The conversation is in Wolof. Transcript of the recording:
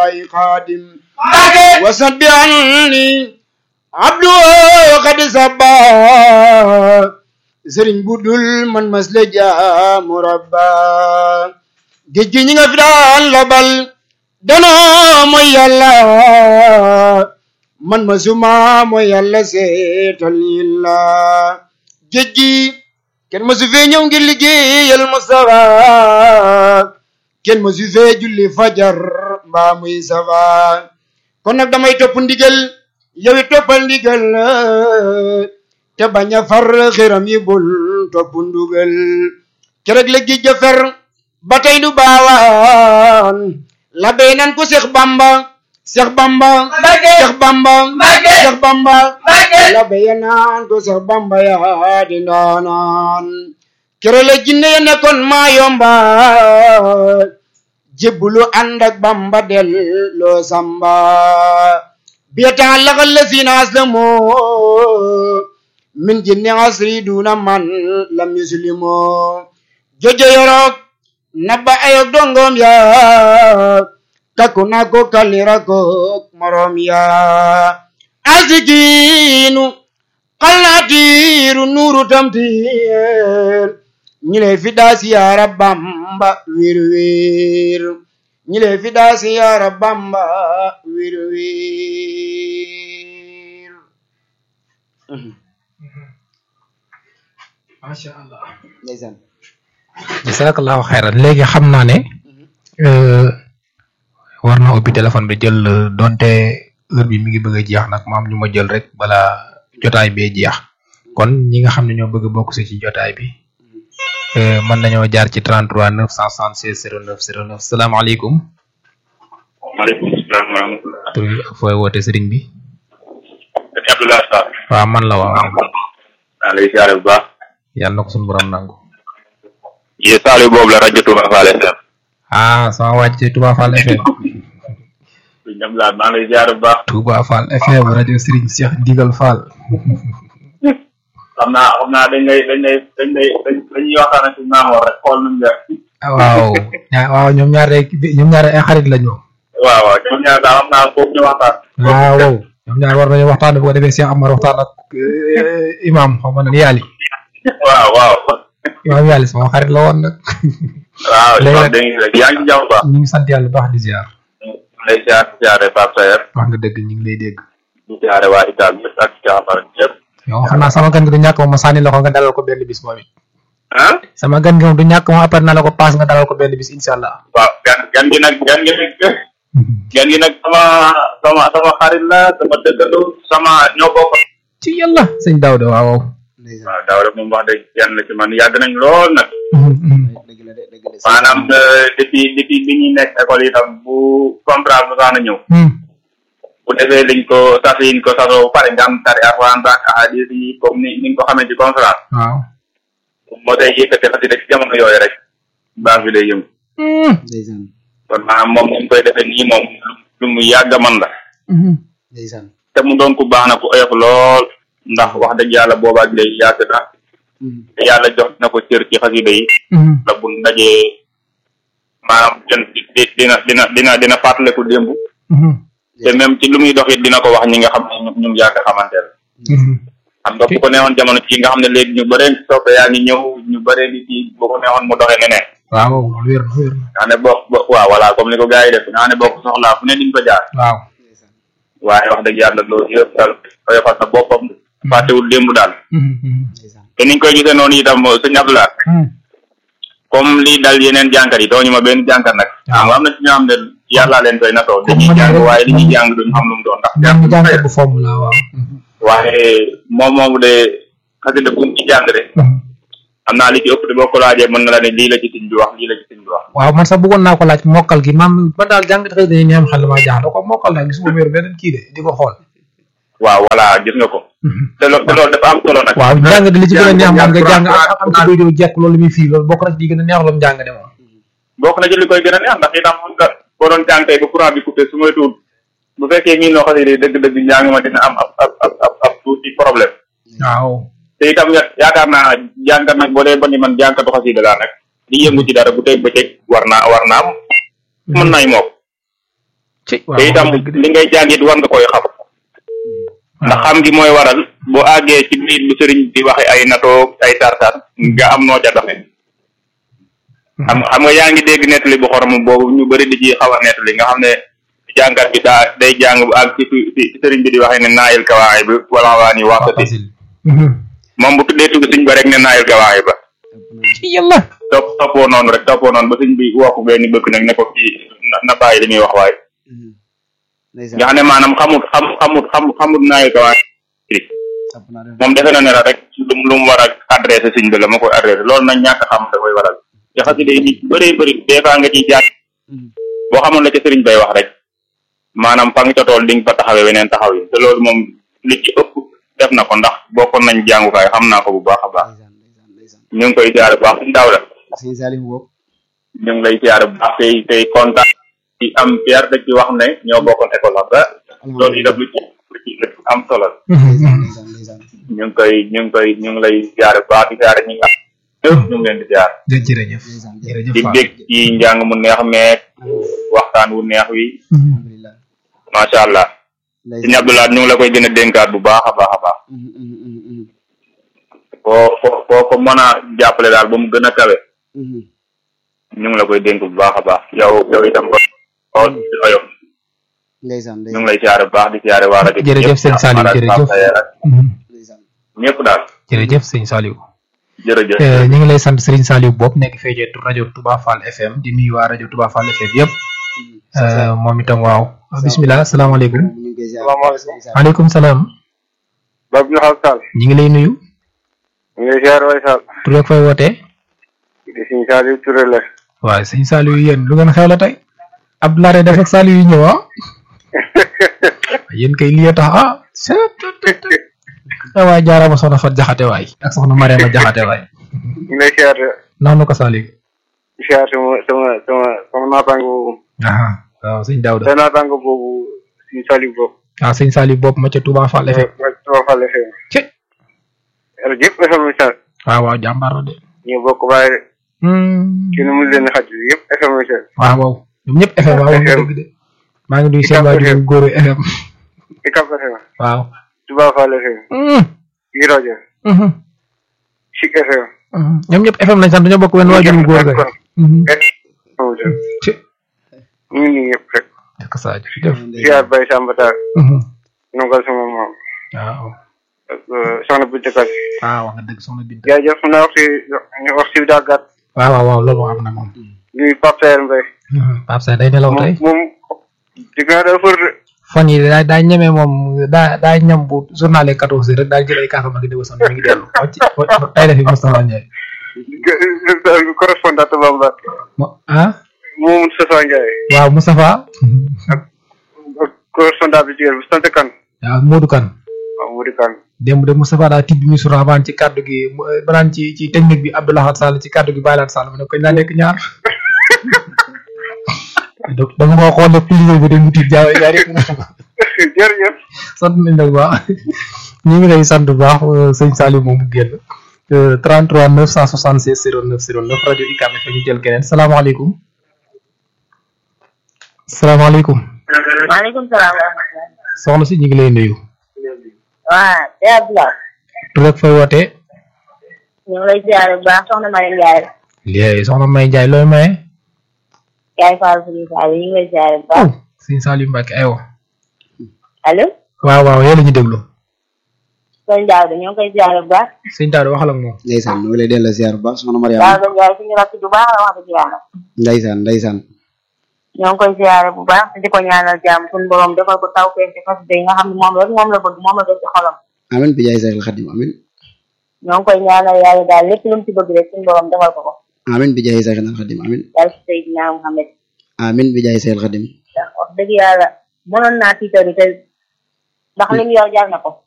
الله خادم وسد عني عبدو قد سبا sëriñ bu dul man mas la jaamu rabba géej gi ñi nga fi daan labal danoo mooy yàlla man masuma mooy yàlla seetal yilla géej gi kenn masu fee ñëw ngir liggéeyal Mustafa kenn masu fee julli fajar mbaa muy safa kon nag damay topp ndigal yow it toppal ndigal te bañ a far xiram yi bul topp ndugal kerek la géej ga fer ba tey du baawaan la bey nan ko Seex Bamba Seex Bamba Seex Bamba Seex Bamba la bey nan ko Seex Bamba yaa di ndaanaan kere la jinne ya nekkoon maa yomba jébbulu ànd ak Bamba del loo samba biyatan laxal la sinaas la moo min jinni asri duna man lam yuslimo jojo yorok nabba ayok dongom ya takku na ko kalira ko morom ya asikinu qalatiru nuru tamtir ñile fida siyara bamba wir wir ñile fida siyara bamba wir wir macha allah ndeysaan jazakallahu xayran léegi xam naa ne war na ubbi téléphone bi jël donte heure bi mi ngi bëgg a jeex nag ma am ñu ma jël rek bala jotaay bee jeex kon ñi nga xam ne ñoo bëgg a bokk si ci jotaay bi mën nañoo jaar ci 33 976 09 09 salaamaaleykum. maaleykum salaam wa rahmatulah. tur bi fooy woote sëriñ bi. sëñ Abdoulaye Sarr. waaw man la waaw. maa lay siyaare bu baax. yàlla na ko suñu borom nangu. yee Saliou boobu la rajo Touba Fall FM. ah sama wàcc Touba Fall FM. sëñ Abdoulaye maa lay siyaare bu baax. Touba Fall FM rajo Serigne Cheikh Ndigal Fall. xam naa xam naa dañ lay dañ lay dañ lay dañuy waxtaan ci Maamoor rek xool nuñ la. waaw ñaa waaw ñoom ñaar rek ñoom ñaar ay xarit la ñu. waaw waaw ñoom ñaar daal xam naa foofu ñu waxtaan. waaw ñoom ñaar war nañu waxtaan bu ko defee Cheikh Amar waxtaan ak imam xaw ma ne yàlla. waaw waaw. imam yàlla sama xarit la woon nag. waaw léegi nag dégg nga yaa ngi ci jàmm bu baax. ñu ngi sant yàlla bu baax di ziar. lay siyaare siyaare Pape Sayer. wax nga dëgg ñu ngi lay dégg. di siyaare waa Italie yëpp ak Cheikh Amar yëpp. yow xam naa sama gan gi du ñàkk moom ma sànni la ko nga dalal ko benn bis moom it. ah. sama gan gi moom du ñàkk moom après na la ko paas nga dalal ko benn bis incha allah. waaw gan gan gi nag gan gi nag gan gi nag sama sama sama xarit la sama dëkkandoo sama ñoo bokk. ci yàlla sëñ Daouda waaw waaw. waaw daaw rek moom wax dëgg kenn la ci man yàgg nañ lool nag. dëgg la de dëgg la maanaam depuis depuis bi ñuy nekk école yi tam bu contrat bu sax na ñëw. bu defee liñ ko sas yiñ ko sasoo ba pare nga am tari alxuraan ak ahadis yi comme ni ni nga ko xamee ci conférence. waaw. moo tay yëkkati xasida ci jamono yooyu rek baax bi lay yëngu. ndeysaan kon maanaam moom ni mu koy defee nii moom lu mu yàgg man la. ndeysaan te mu doon ku baax na ku oyof lool ndax wax dëgg yàlla boobaak léegi yàgg na te yàlla jox na ko cër ci xasida yi la bu ndajee maanaam jën di dina dina dina dina fàttaliku démb te même ci lu muy dox it dina ko wax ñi nga xam ne ñu ñu yàgg xamante la xam nga bu ko neexoon jamono ci nga xam ne léegi ñu bëree soppe yaa ngi ñëw ñu bëree di ci bu ko neexoon mu doxee neneen waaw loolu wér na wér na. nga xam ne boo bo waaw voilà comme ni ko gars yi def nga xam ne boo ko soxlaa fu ne diñ ko jaar waaw. waaye wax dëgg yàlla loolu yëpp daal oyofal na boppam fàttewul démb daal ndeysaan te niñ koy gisee noonu itam sëñ Abdoulaye comme lii dal yeneen jànkat yi dooñu ma benn jànkat nag xam nga am na ci ñoo xam ne yàllaa leen koy natoo dañuy man jàng rek- waaye li ñuy jàng duñ xam lu mu doon ndax jàng jàng jàng bu fomm la waaw. waaye moom moomu de xasida bu mu ci jàng de xam naa li ci ëpp de boo ko laajee mën na la ne lii la ci sëñ bi wax lii la ci sëñ bi wax waaw man sax bëggoon naa ko laaj mokkal gi maam man daal jàng xëy dañuy neem xel maa jaaxal ko mokkal daal gisuma wér beneen kii de di ko xool. waaw voilà gis nga ko te loolu te loolu dafa am solo nag waaw jàng di li ci gën a neex moom nga jàng am Alxuraan- am ci koy doo jekk loolu muy fii loolu bokk na ci di gën a neex loolu jàng de moom. bokk na ci li koy gën a neex ndax itam xam nga boo doon jàng tey ba courant bi coupé su may tuut bu fekkee ñii noo xasee dëgg-dëgg njàng ma dina am ab ab ab ab ab tuuti problème waaw. te itam ya- yaakaar naa jàngat nag boo dee ba ni man jànkatu xasida laa nag di yëngu ci dara bu teg bëccëg war naa war naa am mën naay mook ci te itam li ngay jàng it war nga koy xam ndax xam gi mooy waral bu àggee ci biir bu sëriñ bi waxe ay natoo ay tartar nga am noo ca doxe xam xam nga yaa ngi dégg nettali bu xorom boobu ñu bëri di ci xaw a nettali nga xam ne jàngat bi daa day jàng bu àgg ci fi sëriñ bi di waxee ne naayil kawaay bi wala waa ni waxtati moom bu tuddee tudd sëñ ba rek ne naayil kawaay ba ci yàlla topp toppoo noonu rek toppoo noonu ba sëñ bi woo ko benn bëkk nag ne ko kii na bàyyi li muy wax waaye nga xam ne maanaam xamut xam xamut xam xamut naayil kawaay moom defe na ne la rek lu lu mu war a adressé sëñ bi la ma koy adressé loolu nag ñàkk xam da koy waral te xasida yi nit bëree bëri des fois nga ciy jaar boo xamoon la ca sëriñ bay wax rek maanaam fa nga ca tool di nga fa taxawee weneen taxaw yi te loolu moom li ci ëpp def na ko ndax bokkoon nañ jàngukaay xam naa ko bu baax a baax ñu ngi koy siyaare bu baax suñu daaw la ñu ngi lay siyaare bu baax tey tey kontaan ci am fier da ci wax ne ñoo bokkoon école la ba loolu yi def lu ci lu ci lu ci am solo la ñu ngi koy ñu ngi koy ñu ngi lay siyaare bu baax di siyaare ñi nga ñëpp ñu ngi leen di siyaare jërëjëf jërëjëf di bég ci njàng mu neex meek waxtaan wu neex wi macha allah sëñ Abdoulaye ñu ngi la koy gën a dénkaat bu baax a baax a baax foo foo foo ko mën a jàppale daal ba mu gën a kawe ñu ngi la koy dénk bu baax a baax yow yow itam ko xool di oyof ñu ngi lay siyaare bu baax di siyaare waa rajo jërëjëf sëñ Saliou jërëjëf ñëpp daal jërëjëf sëñ Saliou jërëjëf ñu ngi lay sant Serigne Saliou Bopp nekk feejee rajo Touba Fall FM di nuyu waa rajo Touba Fall FM yëpp moom itam waaw bisimilah salaamaaleykum salaamaaleykum maaleykum salaam Babou Ndiakhate Sall ñu ngi lay nuyu ñu ngi lay ziar waay Sall tur ak fay wootee di Sëñ Saliou Touré la waaw sëñ Saliou yéen lu ngeen xew la tey Abdoulaye def ak Saliou yi ñëw ah yéen kay lii tax ah ah waay jaaraama soxna Fat Jaxate waay ak soxna Mariama Jaxate waay ñu ngi lay ziar noonu ko Saliou ziar sama sama sama sama naataango boobu aha waaw sëñ Daouda sa naataango boobu Sëñ Saliou boobu waaw sëñ Saliou Bopp ma ca Touba Fall FM ma Touba Fall FM ci rajo yëpp FM Sall waaw waaw jàmbaar la de ñu bokk bàyyi de ci nu mu leen xaj yëpp FM Sall waaw waaw ñoom ñëpp FM waaw wax nga dëgg de maa ngi nuyu seen waajur góoru FM Icap FM waaw Touba Fall FM yi rajo Chic FM ñoom ñëpp FM lañ sant dañoo bokk wenn waajur góor ga ci ñu ngi nii ñëpp rek dëkk saa jërëjëf ziar Baye Samba Tall nongal sama maam waaw ak soxna Binta Kane waaw wax nga dëgg soxna Binta jaajëf xam naa waxtu waxtu bi daa gàtt waaw waaw waaw loolu am na moom ñuy Pape Saer Mbaye Pape Seye day nelaw tey moom di nga daa fër de fan yi daa daa ñeme moom daa daa ñam bu journal quatorze heures rek daa jël ay kaasam ak déwa son mi ngi dellu wàcc tay defi Moustapha Ndiaye correspondant Bamba mo ah moom Moustapha Ndiaye waaw Moustapha ak correspondant bi jigéen bi sant kan waaw Modou Kane waaw Modou Kane démb de Moustapha daa tibb mi surabaan ci kàddu gi banaan ci ci technique bi Abdoulaye Sall ci kàddu gi Baylaat Sall mu ne koñ laa nekk ñaar donc da nga ma xool ne plus bi de mu tiit jaaw yaa rek jërëjëf sant nañ la bu baax ñu ngi lay sant bu baax sëñ Saliou moom mu génn 33 976 09 09 rajo UCAB FM ñu jël keneen salaamaaleykum salaamaaleykum maaleykum salaam wa rahmatulah. soxna si ñu ngi lay nuyu waa Seydou Abdoulaye. tur ak fay wootee ñu ngi lay ziare bu baax soxna Mariam Ndiaye. léegi soxna May Ndiaye looy maye yaay Fall Sëriñ Saliou ñu ngi lay ziare bu baax. sëñ Saliou Mbacke aywa allo. waaw waaw yéen la ñu déglu sëñ Daouda ñoo ngi koy ziare bu baax. sëñ Daouda waxal ak moom ndeysaan ñu ngi lay delloo ziar bu baax soxna Mariama Daouda Ndiaye suñu rakk ju baax la wax dëgg yàlla. ndeysaan ndeysaan ñoo ngi koy ziare bu baax di ko ñaanal jàmm suñu borom defal ko taw feeñ ci xas yi nga xam ne moom rek moom la bëgg moom la def ci xolam. amin bi jaay Seexul Xadim amin ñoo ngi koy ñaanal yàlla daal lépp lu mu ci bëgg rek suñu borom defal ko ko. amin bi jaay Seexul Xadim amin daal ci Seydina Muhammad amin bi jaay Seexul Xadim ndax wax dëgg yàlla mënoon naa tiitaru te ndax lim yor jar na ko.